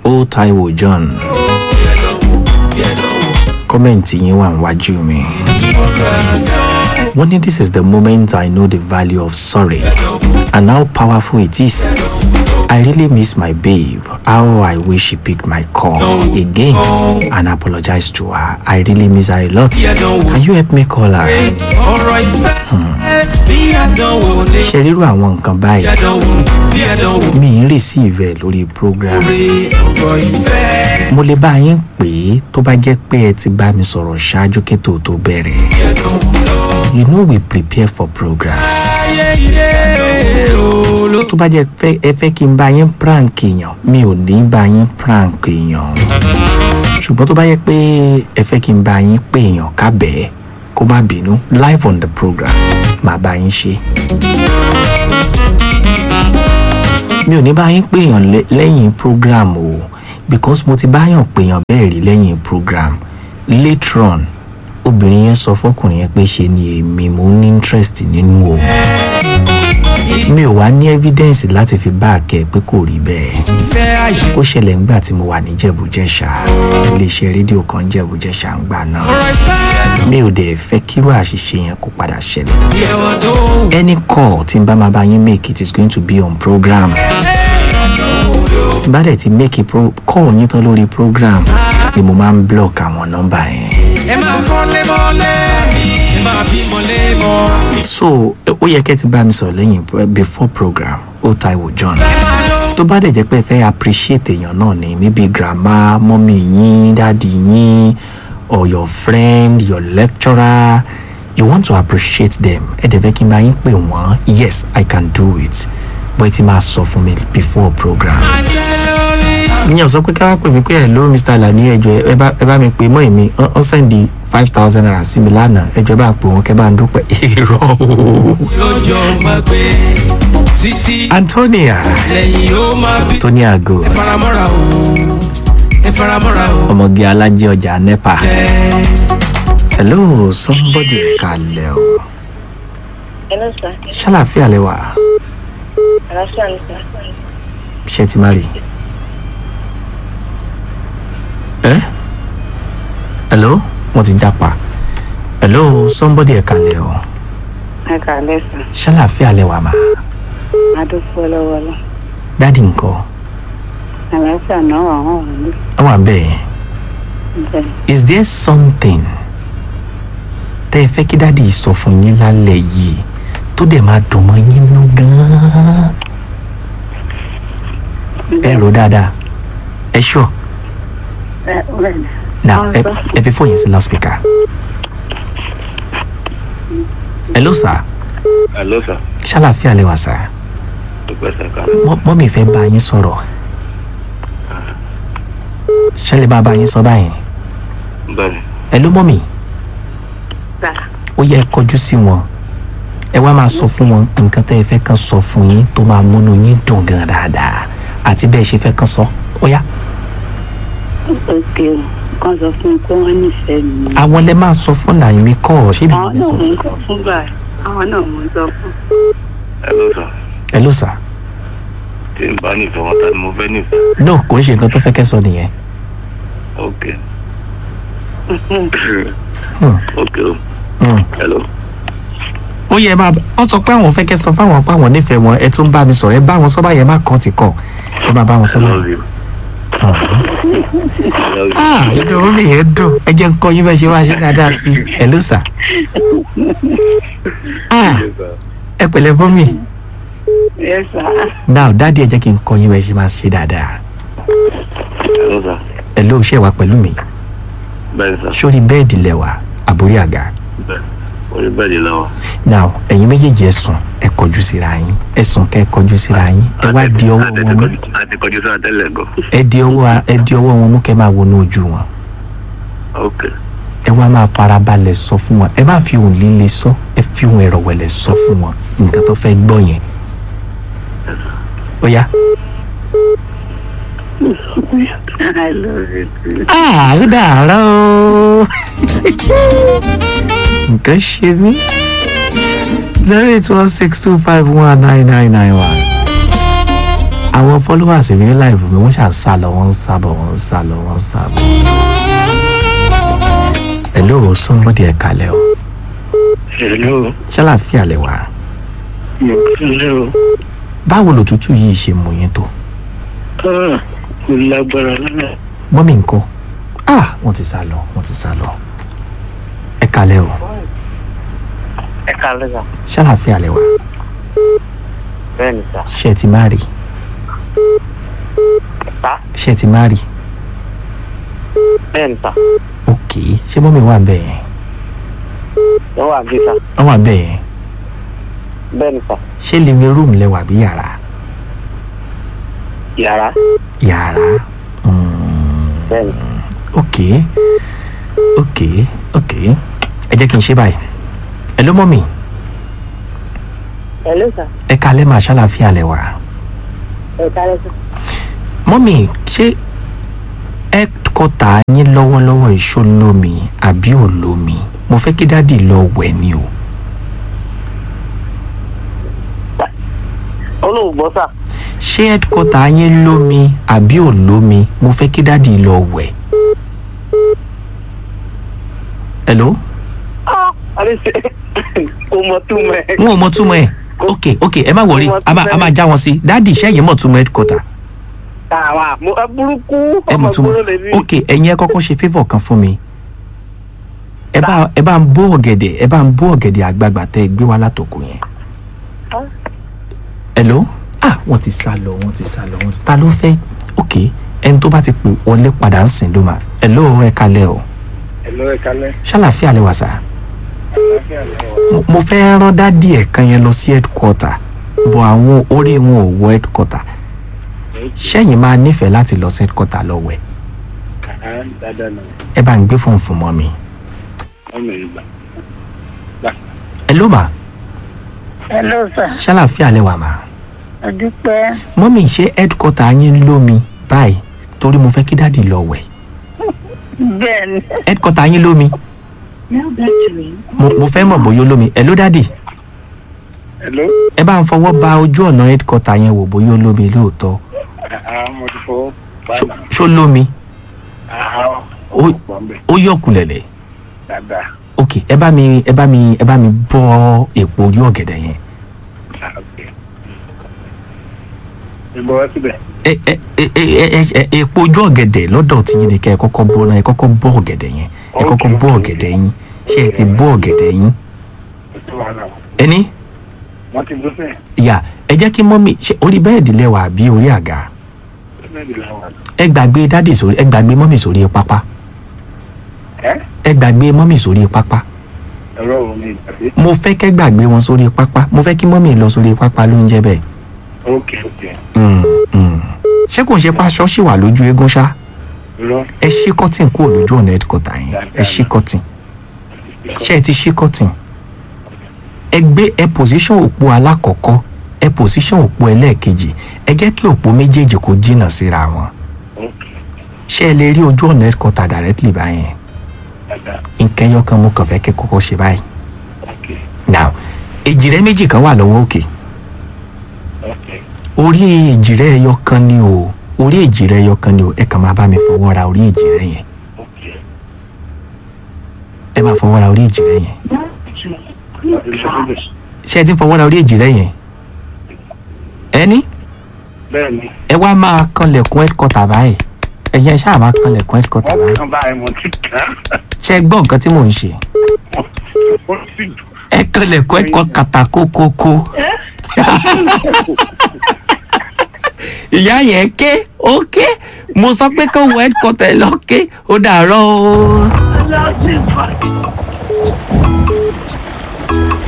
ó taiwo john kọ́mẹ̀ntì yín wà níwájú mi. wọ́n ní this is the moment i know the value of sorry and how powerful it is. I really miss my babe. How I wish she picked my call again and apologize to her. I really miss her a lot. Can you help me call her? ọ̀rọ̀ ìfẹ́ bí àdánwò lè ṣe rírú àwọn nǹkan báyìí àdánwò bí àdánwò mi ń receive ẹ lórí program rí ọ̀rọ̀ ìfẹ́ mo lè bá yín pè é tó bá jẹ́ pé ẹ ti bá mi sọ̀rọ̀ ṣáájú kí tó tó bẹ̀rẹ̀ bí àdánwò lọ. you know we prepare for program ayé ilé olú. tó bá jẹ́ fẹ́ ẹ fẹ́ kí n bá yín prank èèyàn mi ò ní bá yín prank èèyàn ṣùgbọ́n tó bá yẹ pé ẹ fẹ́ kí n bá yín pè èèyàn kábẹ́ẹ́ kó má bínú live on the program màá bá yín ṣe. mi ò ní bá yín pè èèyàn lẹ́- lẹ́yìn program o because mo ti báyàn pè èèyàn bẹ́ẹ̀ rí lẹ́yìn program later on obìnrin yẹn sọ fọkùnrin yẹn pé ṣe ni èmi mo ní interest nínú o mi ò wá ní evidence láti fi bá a kẹ pé kò rí bẹ́ẹ̀ ìfẹ́ àṣẹ. ó ṣẹlẹ̀ ńgbà tí mo wà ní jẹ̀bújẹ̀ṣà iléeṣẹ́ rédíò kan jẹ̀bújẹ̀ṣà ń gbà náà ọ̀rọ̀ ìfẹ́ mi ò dẹ̀ fẹ́ kírú àṣìṣe yẹn kó padà ṣẹlẹ̀ bí ẹ̀wọ̀n tó any call tí n bá máa bá yín make it is going to be on program tí n bá dẹ̀ ti make a pro call yín tán lórí program ni mo máa ń block àwọn nọ́mbà yẹn ẹ máa kọ́ lébọ́lé ẹ máa bímọ lébọ́. so ó yẹ kẹ́ ti bá mi sọ̀rọ̀ lẹ́yìn pro- before program ó Táíwò John ẹ máa lọ. tó bá dẹ̀ jẹ́ pé ẹ fẹ́ appreciate èèyàn náà ni maybe grandma mọ́mí yín dáàdi yín or your friend your lecturer you want to appreciate them ẹ dẹ̀ fẹ́ kí n bá yín pè wọ́n yes i can do it but ẹ ti máa sọ fún mi before program. àṣẹ lórí. ìyẹn ò sọ pé ká wá pè mí pé hello mr alani ẹjọ ẹ bá ẹ bá mi pè mọ èmi ọ sẹ́ndì five thousand naira sí mi lánàá ẹjọ bá pè wọn kẹ bá ń dúpẹ́ èrò lọ́jọ́ máa gbé títí antonia lẹ́yìn ó máa bí. antonia go ẹ faramọ́ra o ẹ faramọ́ra o. ọmọge alájẹ ọjà nepa. ẹ hello somebody kalẹ o Hello, sir. ṣàlàfíà lẹ wà Àlàáfíà ni sir. ṣe ti má rí ẹ hello wọn ti jápa hello somebody ẹ kalẹ o Ẹ kàlẹ́ sir. ṣàlàfíà lẹ wà mà Adúpẹ́ lọ́wọ́ lọ. dádì nǹkan Àlàáfíà náà wà wọ́n wà ní ẹ wà bẹ́ẹ̀ ìbẹ̀rẹ̀. is there something tẹ́ ẹ fẹ́ kí dádì sọ fún yín lálẹ́ yìí tó dẹ̀ máa dùn mọ́ yín nú gan-an ẹ rò dáadáa ẹ ṣọ́ Ẹ ọ̀rẹ́ mi. now Wọ́n ẹ sọ. ẹ fi fóònù yẹn sí loudspeaker hello sir Hello, sir. ṣàlàfíà lẹ wà sir Dúpẹ́ sẹ́ka. Mọ́- mọ́mì fẹ́ bá yín sọ̀rọ̀ ṣẹlẹ̀ bá bá yín sọ báyìí Bẹ́ẹ̀ni, hello mọ́mì Sà. ó yẹ ẹ kọjú sí wọn ẹ wá máa sọ fún wọn nǹkan tẹ́ ẹ fẹ́ kàn sọ fún yín tó máa múnú yín dùn gan dáadáa àti bẹ́ẹ̀ ṣe fẹ́ kàn sọ ó yá Òkè o. Kàn sọ fún mi pé wọ́n nífẹ̀ẹ́ mi. àwọn lẹ máa sọ fún nàìmí kọ́ ọ ṣé Àwọn bìbí náà sọ mò ń sọ fún báyìí. Àwọn náà mò ń sọ fún. hello, sir. hello sir Tí n bá nífẹ̀ẹ́ wọn, ta ni mo fẹ́ nífẹ̀ẹ́? no kò ń ṣe nǹkan tó fẹ́ kẹ́ sọ nìyẹn Ok. Hmm. Ok o. Hmm. Hello. ó yẹ máa wọ́n sọ pé àwọn fẹ́ kẹ́ sọ fáwọn pé àwọn nífẹ̀ẹ́ wọn ẹ tún bá mi sọ̀rọ̀ ẹ bá wọn sọ báyẹn má kàn ti kọ̀ ẹ máa bá wọn sọ I báyẹn. love you. I love you. ah ìdùnnú mi yẹn dùn ẹ jẹ́ ń kọ́ yín bẹ́ẹ̀ ṣe máa ṣe dáadáa sí i ẹ ló sà. ah Yes, sir. ẹ pẹ̀lẹ́ fún mi Yes, sir. now dáàdi ẹ jẹ́ kí n kọ́ yín bẹ́ẹ̀ ṣe máa ṣe dáadáa Hello, sir. ẹ ló ṣe wà pẹ̀lú mi Bẹ́ẹ̀ni, sir. sórí bẹ́ẹ̀dì lẹ́wà àbórí àga Bẹ́ẹ̀. Orí bẹ́ẹ̀dì lọ́wọ́. now ẹ̀yin méjèèjì ẹ sùn ẹ kọjú síra yín ẹ sùn kẹ́ ẹ kọjú síra yín ẹ wá di ọwọ́ wọn mú A ti kọjú sáà tẹ́lẹ̀ gan. ẹ di ọwọ́ ẹ di ọwọ́ wọn mú kẹ́ máa wọnú ojú wọn Ok. ẹ wá máa farabalẹ̀ sọ fún wọn ẹ má fi ohùn líle sọ ẹ fi ohùn ẹ̀rọ wẹ̀lẹ̀ sọ fún wọn nǹkan tó fẹ́ gbọ́ yẹn ó yá. I love you too. Ah, ó dàárọ̀ o. nǹkan ṣe mí. zero eight one six two five one nine nine nine one. àwọn followers mi ní live mi wọ́n ṣà ń sá lọ wọ́n ń sá bọ̀ wọ́n ń sá lọ wọ́n ń sá bọ̀. hello somebody ẹ̀ kalẹ̀ o hello ṣàlàfíà lẹ wà mo kílẹ̀ o báwo lòtútù yìí ṣe mú yín tó ah mo lágbára lọ́nà mọ́mí nǹkan ah wọ́n ti sá lọ wọ́n ti sá lọ ẹ kalẹ̀ o ẹ káalẹ́ sà ṣàlàfíà lẹ wà bẹ́ẹ̀ ni sà ṣé ẹ ti má rí sà ṣé ẹ ti má rí bẹ́ẹ̀ ni sà ok ṣé mọ́mí wà bẹ́ẹ̀ yẹn wọ́n wà bí sà wọ́n wà bẹ́ẹ̀ yẹn bẹ́ẹ̀ ni sà ṣé living room lẹ wà bí yàrá yàrá yàrá mm, bẹ́ẹ̀ ni ok ok ok ẹ jẹ́ kí n ṣe báyìí ẹ ló mọ́ mi ẹ ló sà ẹ kalẹ́ máa ṣàlàfíà lẹ wà ẹ kálẹ́ sà. mọ́mì ṣé ẹ́dkọ́tà yín lọ́wọ́lọ́wọ́ ìṣó lómi àbí ò lómi mo fẹ́ kí dádì lọ wẹ̀ ni o olóògbọ́ sà ṣé ẹ́dkọ́tà yín lómi àbí ò lómi mo fẹ́ kí dádì lọ wẹ̀. hello àbí ṣe kò mọ̀ tú mẹ́ n ò mọ túmọ̀ ẹ̀ ok ok ẹ má wọrí a máa a máa já wọn sí dádì ṣẹ́yìn mọ̀ túmọ̀ ẹ́dkọ́tà àwọn àmú ẹ burúkú ẹ ọmọ mọ̀ túmọ̀ gbọ́dọ̀ lè rí ok ẹ̀yin ẹ kọ́kọ́ ṣe favour kan fún mi ẹ bá ẹ bá ń bó ọ̀gẹ̀dẹ̀ ẹ bá ń bó ọ̀gẹ̀dẹ̀ àgbagbà tẹ́ ẹ gbé wá látòkò yẹn. hello ah wọ́n ti sá lọ wọ́n ti sá lọ wọ́n ti ta ló fẹ́ ok ẹni tó bá ti pè wọlé padà ń sìn ló máa hello ẹ kalẹ̀ o hello ẹ kálẹ̀ ṣàlàfíà lẹ wà sá àlàáfíà lẹ́wọ̀ Mo- mo fẹ́ rán dádì ẹ̀ kan yẹn lọ sí headquarter bọ̀ àwọn orí wọn ò wọ headquarter ṣẹ́yìn máa nífẹ̀ẹ́ láti lọ sí headquarter lọ wẹ̀ dáadáa náà ẹ bá ń gbé fóònù fún mọ́ mi ọmọ ìgbà hello ma ẹ ló sà ṣàlàfíà lẹ wà ma. ẹ dúpẹ́. mọ́mí ṣe headquarter yín lómi báyìí torí mo fẹ́ kí dáàdì lọ wẹ̀ bẹ́ẹ̀ ni. headquarter yín lómi mo, mo fẹ́ mọ̀ bóyá ó lómi ẹ̀ ló dáàdì hello ẹ bá ń fọwọ́ ba ojú ọ̀nà headquarter yẹn wò bóyá ó lómi lóòótọ́ àá mo ti fọwọ́ Ṣó- bàbá ṣó lómi àá ó pọ̀ ń bẹ̀ ó yọ̀kùlẹ̀lẹ̀ dáadáa ok ẹ bá mi ẹ bá mi ẹ bá mi bọ́ èpo ojú ọ̀gẹ̀dẹ̀ yẹn Ah, ok ìbọn wá síbẹ̀ ẹ ẹ ẹ ẹ ẹ ẹ èpo ojú ọ̀gẹ̀dẹ̀ lọ́dọ̀ tí yín ni kẹ́ ẹ kọ́kọ́ bọ́ náà ẹ kọ́kọ́ bọ́ ọ̀gẹ̀dẹ̀ yẹn ẹ kọ́kọ́ Ok, bọ́ ok. ọ̀gẹ̀dẹ̀ yín ṣé ẹ ti bọ́ ọ̀gẹ̀dẹ̀ yín kò tó wàhálà o ẹni wọ́n ti gbé fẹ́ ìyá ẹ jẹ́ kí mọ́mí ṣe orí bẹ́ẹ̀dì lẹ́wà àbí orí àga mẹ́rin làwọn àti ẹ gbàgbé dádì sórí ẹ gbàgbé mọ́mí sórí pápá ẹ́ ẹ gbàgbé mọ́mí sórí pápá ẹ̀rọ òun ni ìgbàgbé mo fẹ́ kẹ́ gbàgbé wọn sórí pápá mo fẹ́ kí mọ́mí lọ sórí pápá ló ń jẹ́ bẹ́ẹ̀. ok ok Mm, mm. ṣé kò ń ṣe pa ṣọ́ọ̀ṣì wà lójú eégún ṣá irọ́ ẹ ṣí kọ́tìn kúrò lójú ọ̀nà headquarter yẹn ẹ ṣí kọ́tìn ṣé ẹ ti ṣí kọ́tìn ẹ gbé ẹ position òpó alákọ̀ọ́kọ́ ẹ position òpó ẹlẹ́ẹ̀kejì ẹ jẹ́ kí òpó méjèèjì kó jìnnà síra wọn ok ṣé ẹ lè rí ojú ọ̀nà headquarter directly báyẹn dáadáa nǹkan ẹyọ kan mo kàn fẹ́ kẹ́ kọ́kọ́ ṣe báyìí ok now èjìrẹ́ méjì kan wà lọ́wọ́ òkè ok orí èjìrẹ́ ẹyọ kan ni o orí èjìrẹ́ ẹyọ kan ni o ẹ kàn máa bá mi fọwọ́ ra orí èjìrẹ́ yẹn ok ẹ máa fọwọ́ ra orí èjìrẹ́ yẹn ìṣòro ṣé ẹ ti ń fọwọ́ ra orí èjìrẹ́ yẹn ẹni bẹ́ẹ̀ ni ẹ wá máa kanlẹ̀kùn headquarter báyìí ẹ̀yẹ ṣáà máa kanlẹ̀kùn headquarter wọ́n báyìí kàn báyìí mo ti kàn ṣé ẹ gbọ́ nǹkan tí mò ń ṣe ó sì ẹ kanlẹ̀kùn headquarter kàtà kókókó ìyá yẹn ké ó ké mo sọ pé kó wọ headquarter lọ ké ó dàárọ̀ o.